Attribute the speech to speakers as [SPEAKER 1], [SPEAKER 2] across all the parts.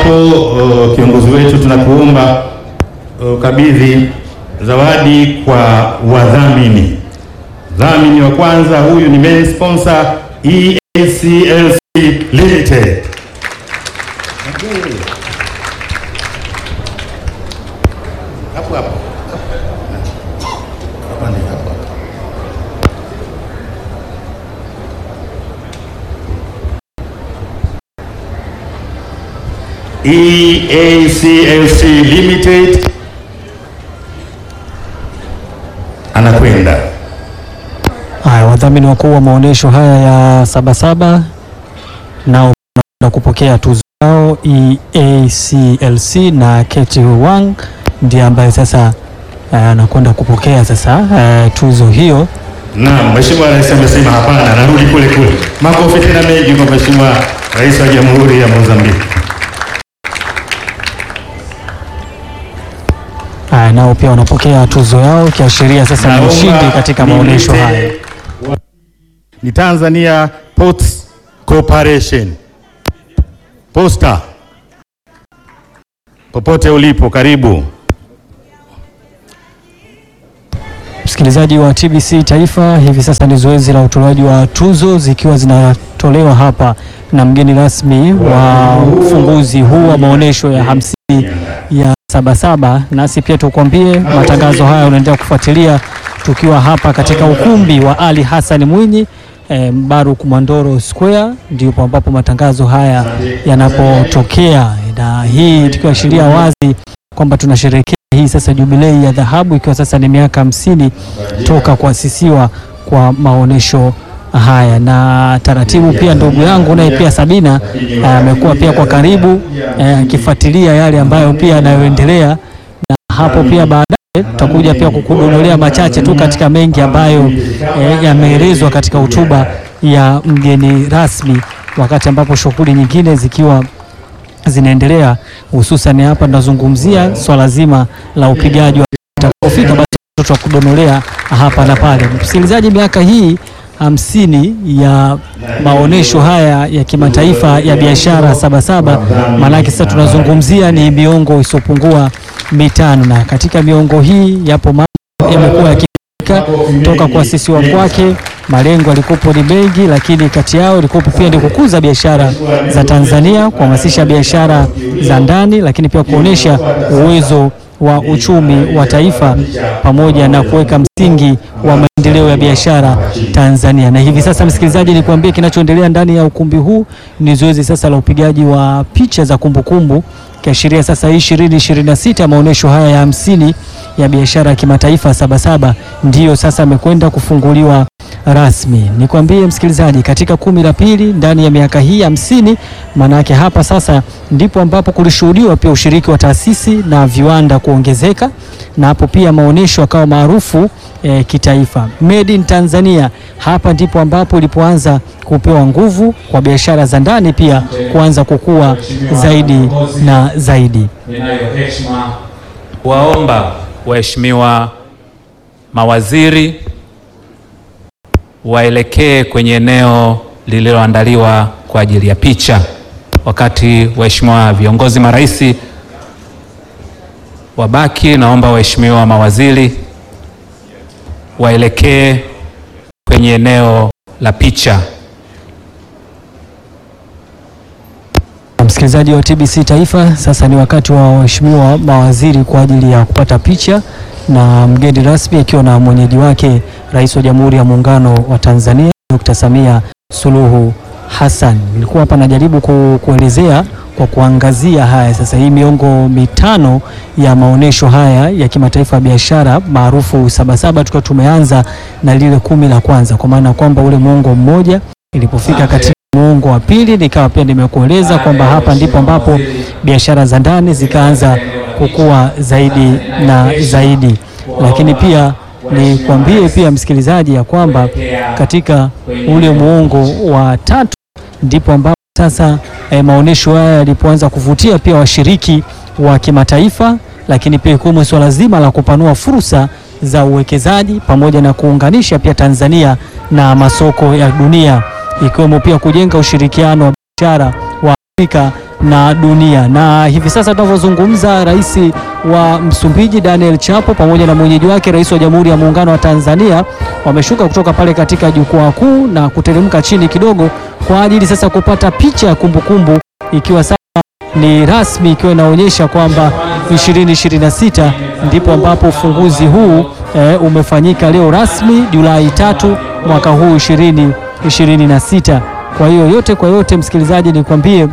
[SPEAKER 1] hapo, uh, kiongozi wetu, tunakuomba ukabidhi zawadi kwa wadhamini. Dhamini wa kwanza huyu ni main sponsor EACLC Limited. Hapo hapo. Hapa ni hapo hapo. EACLC Limited anakwenda
[SPEAKER 2] Haya, wadhamini wakuu wa maonyesho haya ya Sabasaba nao na kupokea tuzo yao EACLC na Keti Wang ndiye ambaye sasa eh, anakwenda kupokea sasa eh, tuzo hiyo.
[SPEAKER 1] Naam, Mheshimiwa Rais amesema hapana, anarudi kule kule. Makofi tena mengi kwa Mheshimiwa Rais wa Jamhuri ya Mozambiki.
[SPEAKER 2] Haya, nao pia wanapokea tuzo yao ikiashiria sasa ni
[SPEAKER 1] Naomba
[SPEAKER 2] ushindi katika maonyesho
[SPEAKER 1] nimlete-
[SPEAKER 2] haya.
[SPEAKER 1] Ni Tanzania Ports Corporation. Posta. Popote ulipo karibu.
[SPEAKER 2] Msikilizaji wa TBC Taifa, hivi sasa ni zoezi la utolewaji wa tuzo zikiwa zinatolewa hapa na mgeni rasmi wa ufunguzi huu wa maonyesho ya hamsini ya Sabasaba. Nasi pia tukwambie matangazo haya unaendelea kufuatilia tukiwa hapa katika ukumbi wa Ali Hassan Mwinyi eh, Mbaruk Mwandoro Square, ndipo ambapo matangazo haya yanapotokea, na hii tukiashiria wazi kwamba tunasherehekea hii sasa jubilei ya dhahabu ikiwa sasa ni miaka hamsini toka kuasisiwa kwa maonyesho haya, na taratibu pia ndugu yangu naye pia Sabina eh, amekuwa pia kwa karibu eh, akifuatilia yale ambayo pia yanayoendelea, na hapo pia baadaye tutakuja pia kukudondolea machache tu katika mengi ambayo eh, yameelezwa katika hotuba ya mgeni rasmi, wakati ambapo shughuli nyingine zikiwa zinaendelea hususan hapa tunazungumzia swala zima la upigaji wa utakapofika basi tutakudonolea hapa na pale. Msikilizaji, miaka hii hamsini ya maonyesho haya ya kimataifa ya biashara Sabasaba, maanake sasa tunazungumzia ni miongo isiyopungua mitano, na katika miongo hii yapo mambo yamekuwa yakifanyika toka kuasisiwa kwake. Malengo yalikuwepo ni mengi, lakini kati yao ilikuwepo pia ni kukuza biashara za Tanzania, kuhamasisha biashara za ndani, lakini pia kuonesha uwezo wa uchumi wa taifa pamoja na kuweka msingi wa maendeleo ya biashara Tanzania. Na hivi sasa, msikilizaji, nikuambie kinachoendelea ndani ya ukumbi huu ni zoezi sasa la upigaji wa picha za kumbukumbu kiashiria sasa hii ishirini ishirini na sita maonyesho haya ya hamsini ya biashara ya kimataifa Sabasaba ndiyo sasa amekwenda kufunguliwa rasmi. Nikwambie msikilizaji, katika kumi la pili ndani ya miaka hii hamsini, maanake hapa sasa ndipo ambapo kulishuhudiwa pia ushiriki wa taasisi na viwanda kuongezeka, na hapo pia maonyesho akawa maarufu eh, kitaifa. Made in Tanzania, hapa ndipo ambapo ilipoanza kupewa nguvu kwa biashara za ndani pia kuanza kukua zaidi na zaidi.
[SPEAKER 3] Ninayo heshima kuwaomba waheshimiwa mawaziri waelekee kwenye eneo lililoandaliwa kwa ajili ya picha, wakati waheshimiwa viongozi marais wabaki. Naomba waheshimiwa mawaziri waelekee kwenye eneo la picha.
[SPEAKER 2] Msikilizaji wa TBC Taifa, sasa ni wakati wa waheshimiwa mawaziri kwa ajili ya kupata picha na mgeni rasmi akiwa na mwenyeji wake Rais wa Jamhuri ya Muungano wa Tanzania Dr. Samia Suluhu Hassan. Nilikuwa hapa najaribu ku, kuelezea kwa kuangazia haya sasa, hii miongo mitano ya maonyesho haya ya kimataifa ya biashara maarufu Sabasaba, tukiwa tumeanza na lile kumi la kwanza, kwa maana kwamba ule muongo mmoja ilipofika katika muongo wa pili nikawa pia nimekueleza kwamba hapa ndipo ambapo biashara za ndani zikaanza kukua zaidi na zaidi, lakini pia nikwambie pia msikilizaji ya kwamba katika ule muongo wa tatu ndipo ambapo sasa eh, maonyesho haya yalipoanza kuvutia pia washiriki wa kimataifa, lakini pia ikiwemo swala zima la kupanua fursa za uwekezaji pamoja na kuunganisha pia Tanzania na masoko ya dunia ikiwemo pia kujenga ushirikiano wa biashara wa Afrika na dunia. Na hivi sasa tunavyozungumza, rais wa Msumbiji Daniel Chapo pamoja na mwenyeji wake rais wa Jamhuri ya Muungano wa Tanzania wameshuka kutoka pale katika jukwaa kuu na kuteremka chini kidogo kwa ajili sasa kupata picha ya kumbukumbu ikiwa sasa ni rasmi ikiwa inaonyesha kwamba 2026 ndipo ambapo ufunguzi huu e, umefanyika leo rasmi Julai tatu mwaka huu 2026. Kwa hiyo yote kwa yote, msikilizaji, nikwambie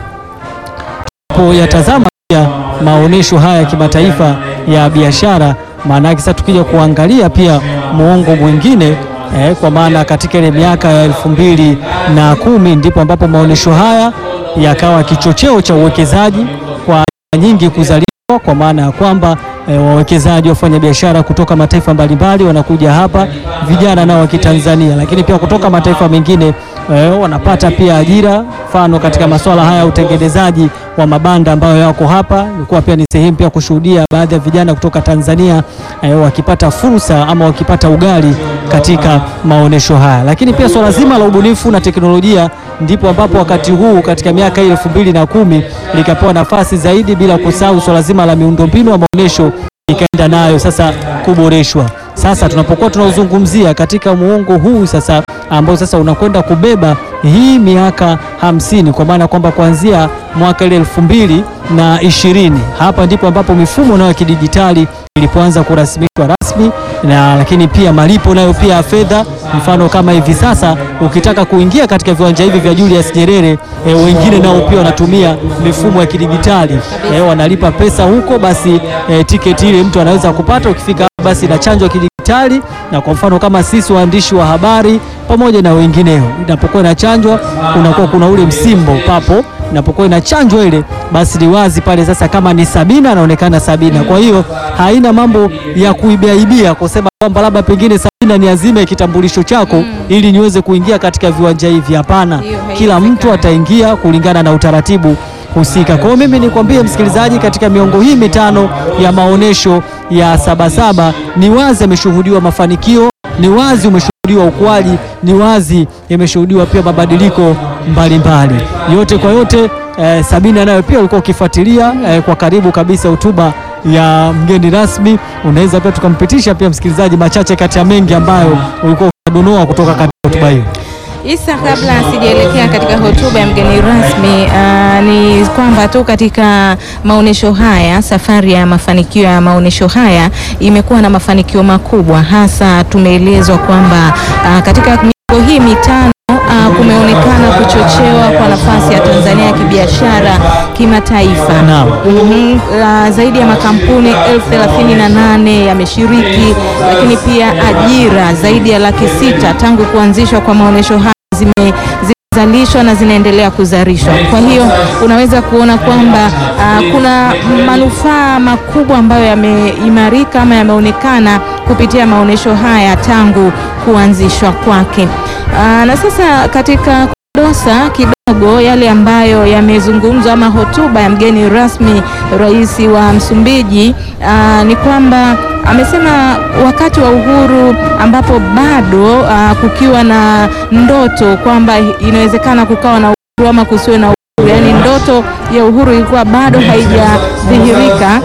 [SPEAKER 2] tunapoyatazama pia maonyesho haya ya kimataifa ya biashara, maana yake sasa tukija kuangalia pia muongo mwingine eh, kwa maana katika ile miaka ya elfu mbili na kumi ndipo ambapo maonyesho haya yakawa kichocheo cha uwekezaji kwa nyingi kuzaliwa, kwa maana ya kwamba e, wawekezaji wafanya biashara kutoka mataifa mbalimbali wanakuja hapa, vijana nao wa Kitanzania, lakini pia kutoka mataifa mengine e, wanapata pia ajira, mfano katika masuala haya ya utengenezaji wa mabanda ambayo yako hapa. Ilikuwa pia ni sehemu pia kushuhudia baadhi ya vijana kutoka Tanzania e, wakipata fursa ama wakipata ugali katika maonyesho haya, lakini pia swala zima la ubunifu na teknolojia ndipo ambapo wakati huu katika miaka hii elfu mbili na kumi likapewa nafasi zaidi, bila kusahau swala zima la miundombinu wa maonyesho ikaenda nayo sasa kuboreshwa. Sasa tunapokuwa tunaozungumzia katika muongo huu sasa ambao sasa unakwenda kubeba hii miaka hamsini kwa maana kwamba kuanzia mwaka ile elfu mbili na ishirini hapa ndipo ambapo mifumo nayo ya kidijitali ilipoanza kurasmishwa rasmi na lakini pia malipo nayo pia ya fedha. Mfano kama hivi sasa ukitaka kuingia katika viwanja hivi vya Julius Nyerere e, wengine nao pia wanatumia mifumo ya kidijitali e, wanalipa pesa huko, basi e, tiketi ile mtu anaweza kupata ukifika basi na chanjo ya kidijitali. Na kwa mfano kama sisi waandishi wa habari pamoja na wengineo, inapokuwa inachanjwa kunakuwa kuna ule msimbo papo inapokuwa inachanjwa ile basi ni wazi pale sasa, kama ni Sabina anaonekana Sabina. Kwa hiyo haina mambo ya kuibiaibia kusema kwamba labda pengine Sabina ni azime kitambulisho chako mm, ili niweze kuingia katika viwanja hivi. Hapana, kila mtu ataingia kulingana na utaratibu husika. Kwa hiyo mimi nikwambie msikilizaji, katika miongo hii mitano ya maonyesho ya Sabasaba ni wazi ameshuhudiwa mafanikio, ni wazi umeshuhudiwa ukuaji, ni wazi imeshuhudiwa pia mabadiliko mbalimbali. Yote kwa yote eh, Sabina nayo pia ulikuwa ukifuatilia eh, kwa karibu kabisa hotuba ya mgeni rasmi. Unaweza pia tukampitisha pia msikilizaji machache kati ya mengi ambayo ulikuwa unadonoa kutoka katika hotuba hiyo.
[SPEAKER 4] Isa, kabla sijaelekea katika hotuba ya mgeni rasmi, uh, ni kwamba tu katika maonyesho haya, safari ya mafanikio ya maonyesho haya imekuwa na mafanikio makubwa, hasa tumeelezwa kwamba uh, katika miongo hii mitano Uh, kumeonekana kuchochewa kwa nafasi ya Tanzania ya kibiashara kimataifa.
[SPEAKER 2] Naam.
[SPEAKER 4] Mhm. Uh, zaidi ya makampuni elfu thelathini na nane yameshiriki, lakini pia ajira zaidi ya laki sita tangu kuanzishwa kwa maonyesho haya zime zimezalishwa na zinaendelea kuzalishwa. Kwa hiyo unaweza kuona kwamba uh, kuna manufaa makubwa ambayo yameimarika ama yameonekana kupitia maonyesho haya tangu kuanzishwa kwake. Uh, na sasa katika kudosa kidogo yale ambayo yamezungumzwa ama hotuba ya mgeni rasmi rais wa Msumbiji uh, ni kwamba amesema wakati wa uhuru ambapo bado uh, kukiwa na ndoto kwamba inawezekana kukawa na uhuru ama kusiwe na uhuru, yaani ndoto ya uhuru ilikuwa bado haijadhihirika.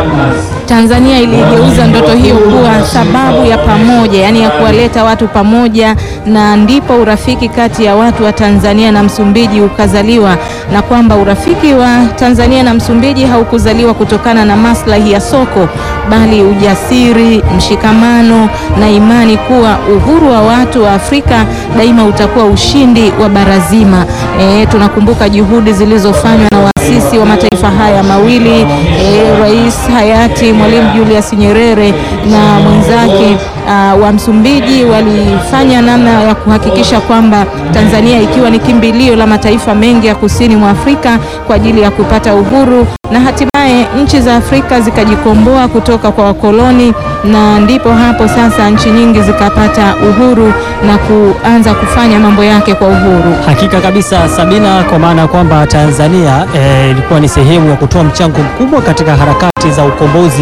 [SPEAKER 4] Tanzania iligeuza ndoto hiyo kuwa sababu ya pamoja, yaani ya kuwaleta watu pamoja, na ndipo urafiki kati ya watu wa Tanzania na Msumbiji ukazaliwa, na kwamba urafiki wa Tanzania na Msumbiji haukuzaliwa kutokana na maslahi ya soko, bali ujasiri, mshikamano na imani kuwa uhuru wa watu wa Afrika daima utakuwa ushindi wa bara zima. E, tunakumbuka juhudi zilizofanywa na waasisi wa mataifa haya mawili e, Rais hayati Mwalimu Julius Nyerere na mwenzake uh, wa Msumbiji walifanya namna ya kuhakikisha kwamba Tanzania ikiwa ni kimbilio la mataifa mengi ya kusini mwa Afrika kwa ajili ya kupata uhuru na hatimaye nchi za Afrika zikajikomboa kutoka kwa wakoloni, na ndipo hapo sasa nchi nyingi zikapata uhuru na kuanza kufanya mambo yake kwa uhuru.
[SPEAKER 2] Hakika kabisa Sabina, kwa maana ya kwamba Tanzania eh, ilikuwa ni sehemu ya kutoa mchango mkubwa katika harakati za ukombozi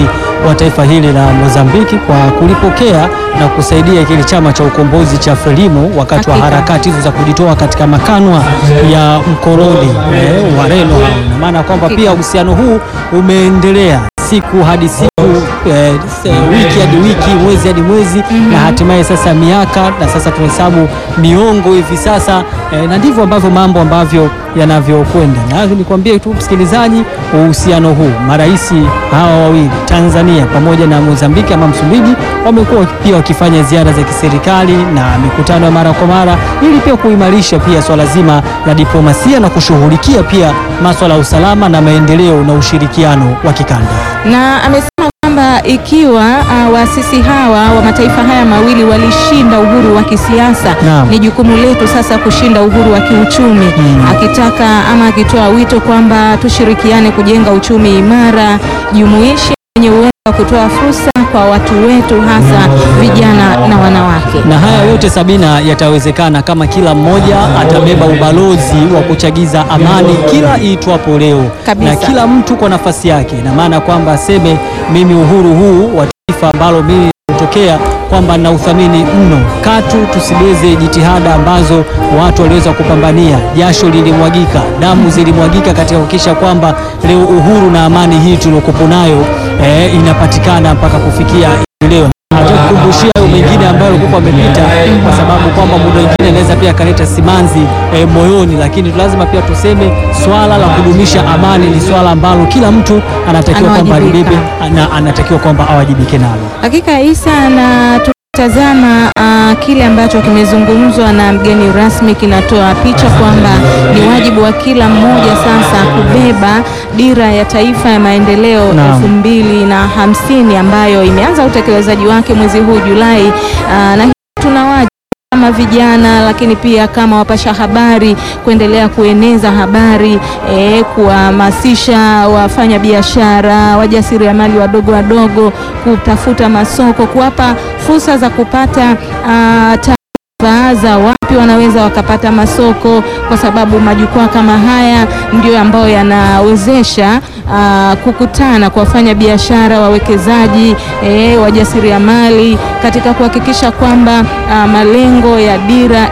[SPEAKER 2] wa taifa hili la Mozambiki kwa kulipokea na kusaidia kile chama cha ukombozi cha Frelimo wakati wa
[SPEAKER 4] Hakika.
[SPEAKER 2] harakati hizo za kujitoa katika makanwa ya mkoloni eh, Wareno hao. Ina maana kwamba
[SPEAKER 4] Hakika.
[SPEAKER 2] pia uhusiano huu umeendelea siku hadi siku eh, se- wiki hadi wiki, mwezi hadi mwezi na hatimaye sasa miaka na sasa tunahesabu miongo hivi sasa eh, na ndivyo ambavyo mambo ambavyo yanavyokwenda. Na nikwambie tu msikilizaji, uhusiano huu marais hawa wawili Tanzania pamoja na Mozambiki ama Msumbiji wamekuwa pia wakifanya ziara za kiserikali na mikutano ya mara kwa mara ili pia kuimarisha pia swala zima la diplomasia na kushughulikia pia maswala ya usalama na maendeleo na ushirikiano wa kikanda.
[SPEAKER 4] na amesema kwamba ikiwa uh, waasisi hawa wa mataifa haya mawili walishinda uhuru wa kisiasa
[SPEAKER 2] Naam.
[SPEAKER 4] ni jukumu letu sasa kushinda uhuru wa kiuchumi
[SPEAKER 2] Mm.
[SPEAKER 4] akitaka ama akitoa wito kwamba tushirikiane kujenga uchumi imara jumuishi wenye uwezo wa kutoa fursa kwa watu wetu hasa vijana na wanawake
[SPEAKER 2] Na haya yote Sabina yatawezekana kama kila mmoja atabeba ubalozi wa kuchagiza amani kila iitwapo leo,
[SPEAKER 4] Kabisa.
[SPEAKER 2] na kila mtu kwa nafasi yake. Ina maana kwamba aseme mimi uhuru huu wa taifa ambalo mimi kutokea kwamba na uthamini mno, katu tusibeze jitihada ambazo watu waliweza kupambania, jasho lilimwagika, damu zilimwagika katika kuhakikisha kwamba leo uhuru na amani hii tuliokupo nayo eh, inapatikana mpaka kufikia leo hatakukumbushia hayo mengine ambayo alikuwa amepita, kwa sababu kwamba muda mwingine anaweza pia akaleta simanzi eh, moyoni, lakini lazima pia tuseme swala la kudumisha amani ni swala ambalo kila mtu anatakiwa kwamba
[SPEAKER 4] Anawajibika.
[SPEAKER 2] alibebe na anatakiwa kwamba awajibike nalo.
[SPEAKER 4] Hakika Isa, na tukitazama uh, kile ambacho kimezungumzwa na mgeni rasmi kinatoa picha kwamba ni wajibu wa kila mmoja sasa kubeba dira ya taifa ya maendeleo
[SPEAKER 2] Naam.
[SPEAKER 4] elfu mbili na hamsini ambayo imeanza utekelezaji wake mwezi huu Julai. Uh, na hii tuna wajibu kama vijana lakini pia kama wapasha habari kuendelea kueneza habari eh, kuhamasisha wafanya biashara, wajasiriamali wadogo wadogo kutafuta masoko, kuwapa fursa za kupata ah, taarifa za wapi wanaweza wakapata masoko, kwa sababu majukwaa kama haya ndio ambayo yanawezesha ah, kukutana kwa wafanya biashara, wawekezaji, eh, wajasiriamali katika kuhakikisha kwamba ah, malengo ya dira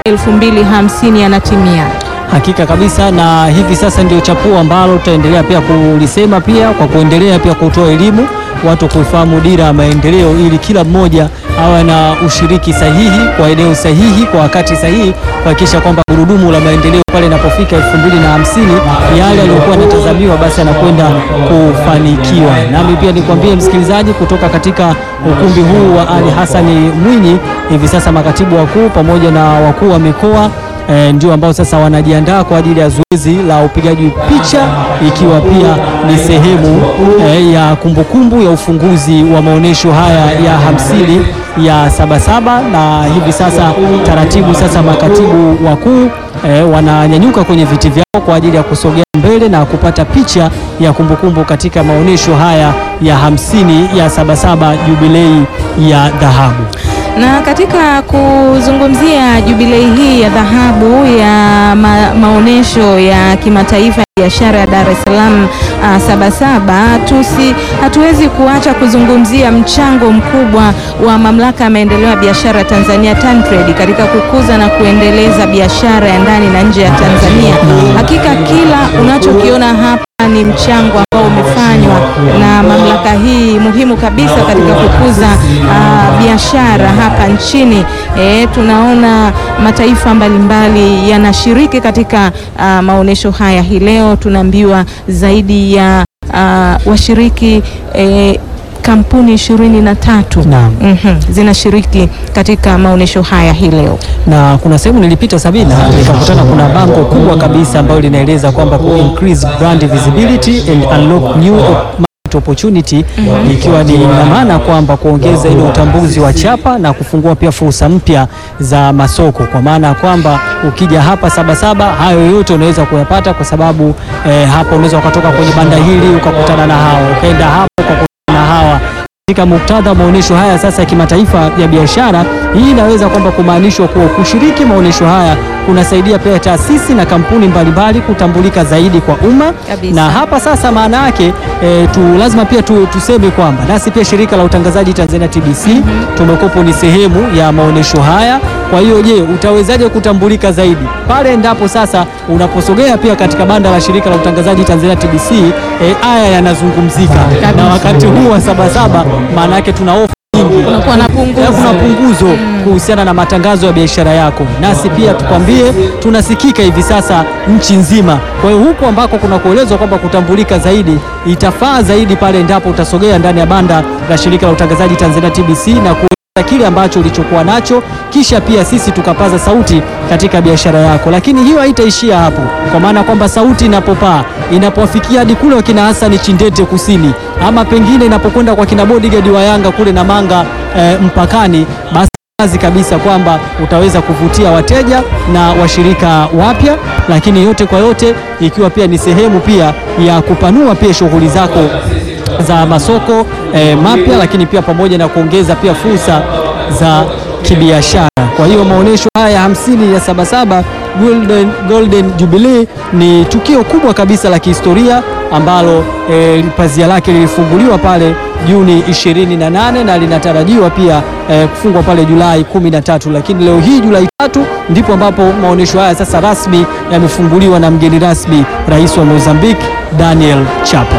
[SPEAKER 4] 2050 yanatimia.
[SPEAKER 2] Hakika kabisa, na hivi sasa ndio chapuo ambalo tutaendelea pia kulisema pia kwa kuendelea pia kutoa elimu watu kufahamu dira ya maendeleo, ili kila mmoja awe na ushiriki sahihi kwa eneo sahihi kwa wakati sahihi, kuhakikisha kwamba gurudumu la maendeleo pale inapofika elfu mbili na hamsini yale yaliyokuwa yanatazamiwa basi yanakwenda kufanikiwa. Nami pia nikwambie msikilizaji, kutoka katika ukumbi huu wa Ali Hassani Mwinyi, hivi sasa makatibu wakuu pamoja na wakuu wa mikoa E, ndio ambao sasa wanajiandaa kwa ajili ya zoezi la upigaji picha ikiwa pia ni sehemu e, ya kumbukumbu ya ufunguzi wa maonyesho haya ya hamsini ya Sabasaba, na hivi sasa taratibu sasa makatibu wakuu e, wananyanyuka kwenye viti vyao kwa ajili ya kusogea mbele na kupata picha ya kumbukumbu katika maonyesho haya ya hamsini ya Sabasaba jubilei ya dhahabu.
[SPEAKER 4] Na katika kuzungumzia jubilei hii ya dhahabu ya ma, maonyesho ya kimataifa ya biashara ya Dar es Salaam uh, Sabasaba, tusi hatuwezi kuacha kuzungumzia mchango mkubwa wa Mamlaka ya Maendeleo ya Biashara Tanzania TanTrade katika kukuza na kuendeleza biashara ya ndani na nje ya Tanzania. Hakika kila unachokiona hapa ni mchango ambao umefanywa na mamlaka hii muhimu kabisa katika kukuza ah, biashara hapa nchini. E, tunaona mataifa mbalimbali yanashiriki katika ah, maonyesho haya. Hii leo tunaambiwa zaidi ya ah, washiriki eh, kampuni ishirini na tatu
[SPEAKER 2] Naam.
[SPEAKER 4] Mhm, zinashiriki katika maonyesho haya hii leo.
[SPEAKER 2] na kuna sehemu nilipita Sabina, nikakutana kuna bango kubwa kabisa ambalo linaeleza kwamba ku increase brand visibility and unlock new market opportunity, ikiwa ni na maana kwamba kuongeza ile utambuzi wa chapa na kufungua pia fursa mpya za masoko, kwa maana ya kwamba ukija hapa Sabasaba hayo yote unaweza kuyapata, kwa sababu eh, hapa unaweza ukatoka kwenye banda hili ukakutana na hawa, ukaenda hapo ukakutana na hawa katika muktadha wa maonyesho haya sasa ya kimataifa ya biashara, hii inaweza kwamba kumaanishwa kuwa kushiriki maonyesho haya kunasaidia pia taasisi na kampuni mbalimbali kutambulika zaidi kwa umma
[SPEAKER 4] Kabisa.
[SPEAKER 2] na hapa sasa maana yake e, tu lazima pia tu, tuseme kwamba nasi pia shirika la utangazaji Tanzania TBC tumekopo ni sehemu ya maonyesho haya. Kwa hiyo je, utawezaje kutambulika zaidi pale endapo sasa unaposogea pia katika banda la shirika la utangazaji Tanzania TBC e, haya yanazungumzika na wakati huu wa Sabasaba, maana yake tuna ofa nyingi
[SPEAKER 4] Kunakuwa na punguzo.
[SPEAKER 2] Eh, kuna punguzo kuhusiana na matangazo ya biashara yako, nasi pia tukwambie tunasikika hivi sasa nchi nzima. Kwa hiyo huko ambako kuna kuelezwa kwamba kutambulika zaidi itafaa zaidi pale endapo utasogea ndani ya banda la shirika la utangazaji Tanzania TBC na kueleza kile ambacho ulichokuwa nacho, kisha pia sisi tukapaza sauti katika biashara yako. Lakini hiyo haitaishia hapo, kwa maana kwamba sauti inapopaa inapowafikia hadi kule wakina Hasani Chindete kusini, ama pengine inapokwenda kwa kina bodyguard wa Yanga kule na Manga eh, mpakani, basi wazi kabisa kwamba utaweza kuvutia wateja na washirika wapya, lakini yote kwa yote ikiwa pia ni sehemu pia ya kupanua pia shughuli zako za masoko eh, mapya, lakini pia pamoja na kuongeza pia fursa za kibiashara. Kwa hiyo maonyesho haya ya hamsini ya Sabasaba Golden, Golden Jubilee ni tukio kubwa kabisa la kihistoria ambalo eh, pazia lake lilifunguliwa pale Juni 28 na linatarajiwa pia eh, kufungwa pale Julai 13, lakini leo hii Julai tatu ndipo ambapo maonyesho haya sasa rasmi yamefunguliwa na mgeni rasmi Rais wa Mozambique Daniel Chapo.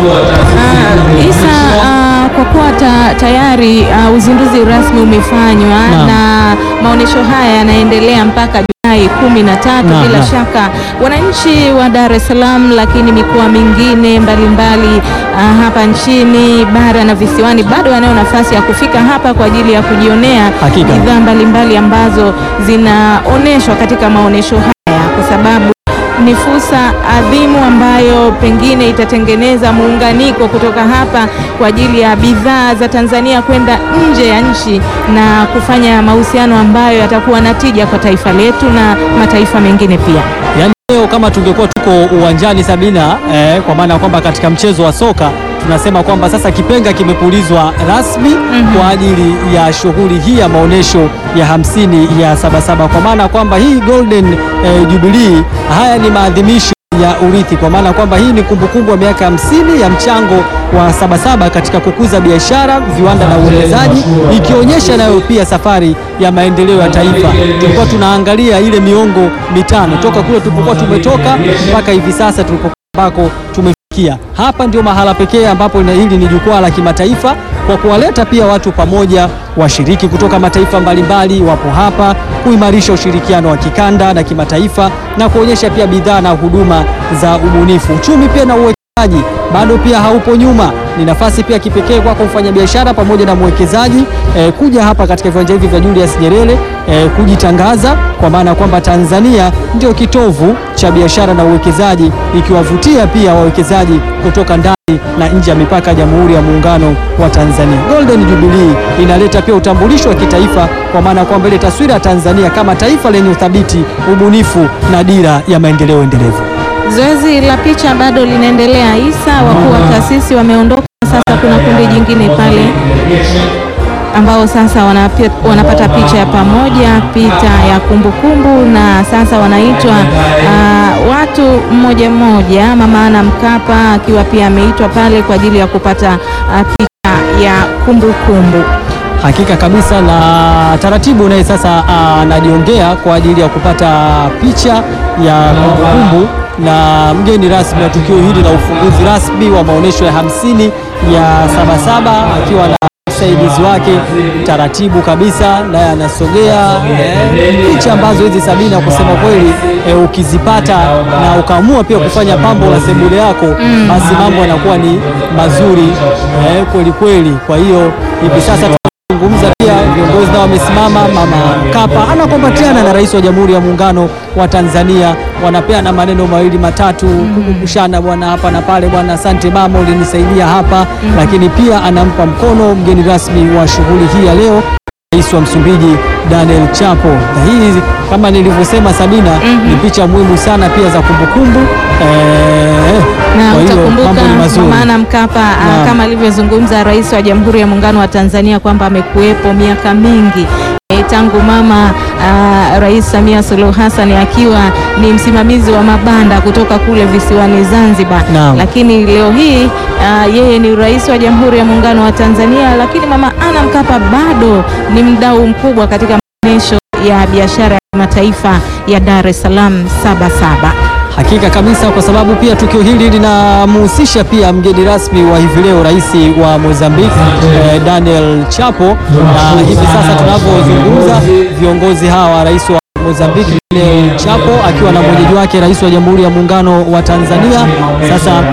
[SPEAKER 4] Ah, Isa, ah, kwa kuwa ta, tayari ah, uzinduzi rasmi umefanywa
[SPEAKER 2] Naam.
[SPEAKER 4] na maonyesho haya yanaendelea mpaka Julai kumi na tatu.
[SPEAKER 2] Naam,
[SPEAKER 4] Bila
[SPEAKER 2] naam.
[SPEAKER 4] shaka wananchi wa Dar es Salaam, lakini mikoa mingine mbalimbali ah, hapa nchini bara na visiwani bado wanayo nafasi ya kufika hapa kwa ajili ya kujionea
[SPEAKER 2] Hakika.
[SPEAKER 4] bidhaa mbalimbali ambazo zinaonyeshwa katika maonyesho haya kwa sababu ni fursa adhimu ambayo pengine itatengeneza muunganiko kutoka hapa kwa ajili ya bidhaa za Tanzania kwenda nje ya nchi na kufanya mahusiano ambayo yatakuwa na tija kwa taifa letu na mataifa mengine pia.
[SPEAKER 2] Yaani leo kama tungekuwa tuko uwanjani Sabina, eh, kwa maana ya kwamba katika mchezo wa soka tunasema kwamba sasa kipenga kimepulizwa rasmi kwa ajili ya shughuli hii ya maonyesho ya hamsini ya Sabasaba, kwa maana kwamba hii Golden eh, Jubilee, haya ni maadhimisho ya urithi, kwa maana kwamba hii ni kumbukumbu ya miaka hamsini ya mchango wa Sabasaba katika kukuza biashara, viwanda na uwekezaji, ikionyesha nayo pia safari ya maendeleo ya taifa. Tulikuwa tunaangalia ile miongo mitano toka kule tulipokuwa tumetoka mpaka hivi sasa tulipokuwa ambako tumefikia. Hapa ndio mahala pekee ambapo na hili ni jukwaa la kimataifa kwa kuwaleta pia watu pamoja, washiriki kutoka mataifa mbalimbali wapo hapa kuimarisha ushirikiano wa kikanda na kimataifa na kuonyesha pia bidhaa na huduma za ubunifu. Uchumi pia na uwekezaji bado pia haupo nyuma. Ni nafasi pia kipekee kwako mfanyabiashara pamoja na mwekezaji eh, kuja hapa katika viwanja hivi vya Julius Nyerere eh, kujitangaza kwa maana kwamba Tanzania ndio kitovu cha biashara na uwekezaji, ikiwavutia pia wawekezaji kutoka ndani na nje ya mipaka ya Jamhuri ya Muungano wa Tanzania. Golden Jubilee inaleta pia utambulisho wa kitaifa kwa maana kwamba ile taswira ya Tanzania kama taifa lenye uthabiti, ubunifu na dira ya maendeleo endelevu.
[SPEAKER 4] Zoezi la picha bado linaendelea. Isa, wakuu wa taasisi wameondoka, sasa kuna kundi jingine pale ambao sasa wanapi- wanapata picha ya pamoja, picha ya kumbukumbu, na sasa wanaitwa ah, watu mmoja mmoja. Mama Ana Mkapa akiwa pia ameitwa pale kwa ajili ya kupata ah, picha ya kumbukumbu.
[SPEAKER 2] Hakika kabisa, na taratibu naye sasa anajiongea kwa ajili ya kupata picha ya kumbukumbu na mgeni rasmi wa tukio hili la ufunguzi rasmi wa maonyesho ya hamsini ya Sabasaba akiwa na msaidizi wake taratibu kabisa, naye anasogea eh, picha ambazo hizi Sabina, kusema kweli eh, ukizipata na ukaamua pia kufanya pambo la sebule yako, basi mambo yanakuwa ni mazuri eh, kweli kweli. Kwa hiyo hivi sasa zungumza pia viongozi nao wamesimama. Mama Mkapa anakumbatiana na rais wa Jamhuri ya Muungano wa Tanzania, wanapeana maneno mawili matatu, kukumbushana bwana hapa na pale, bwana asante mama, ulinisaidia hapa. Lakini pia anampa mkono mgeni rasmi wa shughuli hii ya leo, rais wa Msumbiji Daniel Chapo. Na hii kama nilivyosema, Sabina, ni picha muhimu sana pia za kumbukumbu eh,
[SPEAKER 4] na
[SPEAKER 2] kwa hiyo
[SPEAKER 4] utakumbuka
[SPEAKER 2] mambo ni mazuri.
[SPEAKER 4] Mama Ana Mkapa ah,
[SPEAKER 2] Naam.
[SPEAKER 4] kama alivyozungumza rais wa Jamhuri ya Muungano wa Tanzania kwamba amekuwepo miaka mingi eh, tangu mama uh, Rais Samia Suluhu Hassan akiwa ni msimamizi wa mabanda kutoka kule visiwani Zanzibar.
[SPEAKER 2] Naam.
[SPEAKER 4] Lakini leo hii uh, yeye ni rais wa Jamhuri ya Muungano wa Tanzania, lakini mama Ana Mkapa bado ni mdau mkubwa katika maonyesho ya biashara ya kimataifa ya Dar es Salaam Sabasaba.
[SPEAKER 2] Hakika kabisa, kwa sababu pia tukio hili linamhusisha pia mgeni rasmi wa hivi leo, rais wa Mozambique eh, Daniel Chapo, na hivi sasa tunavyozungumza viongozi hawa, rais wa Mozambique Daniel Chapo akiwa na mwenyeji wake rais wa Jamhuri ya Muungano wa Tanzania, sasa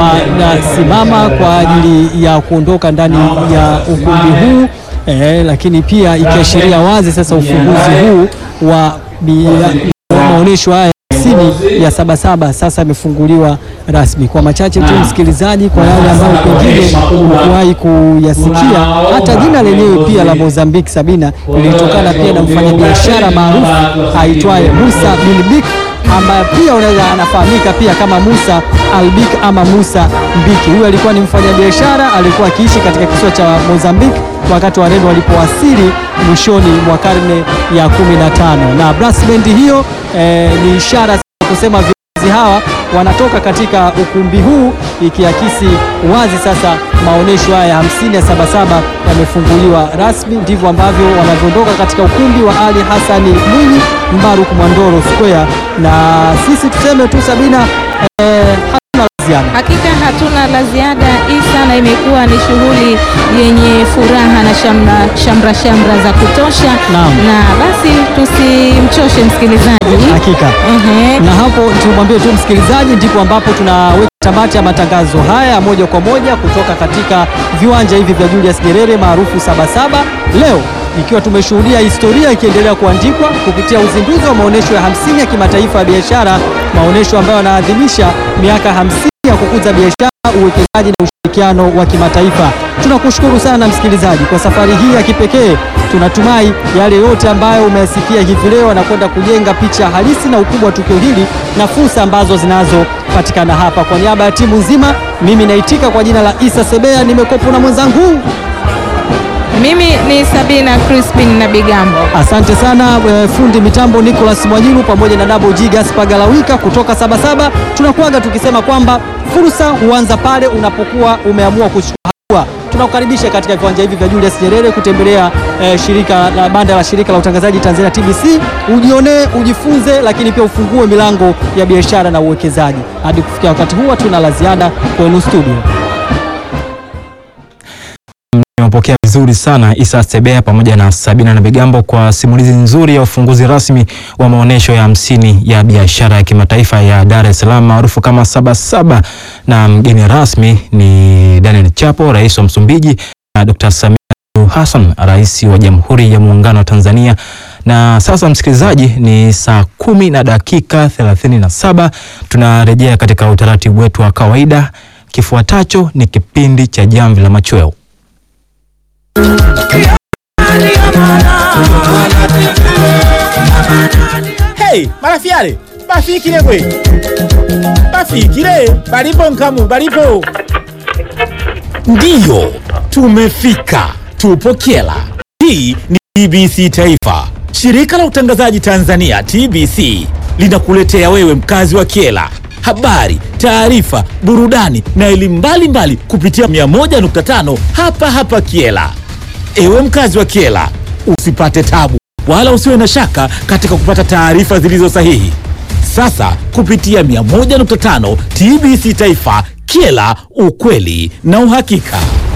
[SPEAKER 2] wanasimama kwa ajili ya kuondoka ndani ya ukumbi huu eh, lakini pia ikiashiria wazi sasa ufunguzi huu wa bia- maonyesho haya hamsini ya Sabasaba sasa yamefunguliwa rasmi. Kwa machache tu, msikilizaji, kwa yale ambayo pengine hukuwahi kuyasikia, hata jina lenyewe pia la Mozambique Sabina lilitokana pia na mfanyabiashara maarufu aitwaye Musa Bilbik ambaye pia unaweza anafahamika pia kama Musa Albik ama Musa Mbiki. Huyu alikuwa ni mfanyabiashara, alikuwa akiishi katika kisiwa cha Mozambique wakati Wareno walipowasili mwishoni mwa karne ya 15 na brass band hiyo eh, ni ishara ya kusema viongozi hawa wanatoka katika ukumbi huu ikiakisi wazi sasa maonyesho haya ya 50 ya Sabasaba yamefunguliwa rasmi. Ndivyo ambavyo wanavyoondoka katika ukumbi wa Ali Hassani Mwinyi Mbaruk Mwandoro Square, na sisi tuseme tu Sabina, eh, hatuna la ziada.
[SPEAKER 4] Hakika hatuna la ziada Isa, na imekuwa ni shughuli yenye furaha na shamra shamra, shamra za kutosha
[SPEAKER 2] Naam.
[SPEAKER 4] na basi tusimchoshe msikilizaji.
[SPEAKER 2] Hakika.
[SPEAKER 4] Ehe.
[SPEAKER 2] na hapo tumwambie tu msikilizaji, ndipo ambapo tunaweka tamati ya matangazo haya moja kwa moja kutoka katika viwanja hivi vya Julius Nyerere maarufu Sabasaba, leo ikiwa tumeshuhudia historia ikiendelea kuandikwa kupitia uzinduzi wa maonyesho ya 50 ya kimataifa ya biashara, maonyesho ambayo yanaadhimisha miaka 50 ya kukuza biashara, uwekezaji na ushirikiano wa kimataifa. Tunakushukuru sana msikilizaji kwa safari hii ya kipekee. Tunatumai yale yote ambayo umeyasikia hivi leo anakwenda kujenga picha halisi na ukubwa wa tukio hili na fursa ambazo zinazopatikana hapa. Kwa niaba ya timu nzima, mimi naitika kwa jina la Isa Sebea, nimekopo na mwenzangu.
[SPEAKER 4] Mimi ni Sabina Crispin na Bigambo.
[SPEAKER 2] Asante sana eh, fundi mitambo Nicholas Mwanyilu pamoja na Double G Gaspar Galawika kutoka Sabasaba. Tunakuaga tukisema kwamba fursa huanza pale unapokuwa umeamua kuchukua hatua. Tunakukaribisha katika viwanja hivi vya Julius Nyerere kutembelea eh, shirika la banda la shirika la utangazaji Tanzania TBC, ujionee, ujifunze, lakini pia ufungue milango ya biashara na uwekezaji. Hadi kufikia wakati huu, hatuna la ziada kwenu studio.
[SPEAKER 5] Nimepokea vizuri sana Isa Sebea pamoja na Sabina na Bigambo kwa simulizi nzuri ya ufunguzi rasmi wa maonyesho ya hamsini ya biashara ya kimataifa ya Dar es Salaam maarufu kama Sabasaba, na mgeni rasmi ni Daniel Chapo, rais wa Msumbiji, na Dr. Samia Suluhu Hassan, rais wa Jamhuri ya Muungano wa Tanzania. Na sasa msikilizaji, ni saa kumi na dakika 37. Tunarejea katika utaratibu wetu wa kawaida. Kifuatacho ni kipindi cha Jamvi la Machweo.
[SPEAKER 6] Hey, marafiale bafikile gwe bafikile balipo nkamu balipo ndiyo tumefika tupo kyela hii ni tbc taifa shirika la utangazaji tanzania tbc linakuletea wewe mkazi wa kyela habari taarifa burudani na elimu mbalimbali kupitia 101.5 hapa hapa kyela Ewe mkazi wa Kiela, usipate tabu wala usiwe na shaka katika kupata taarifa zilizo sahihi. Sasa kupitia 101.5 TBC Taifa, Kiela, ukweli na uhakika.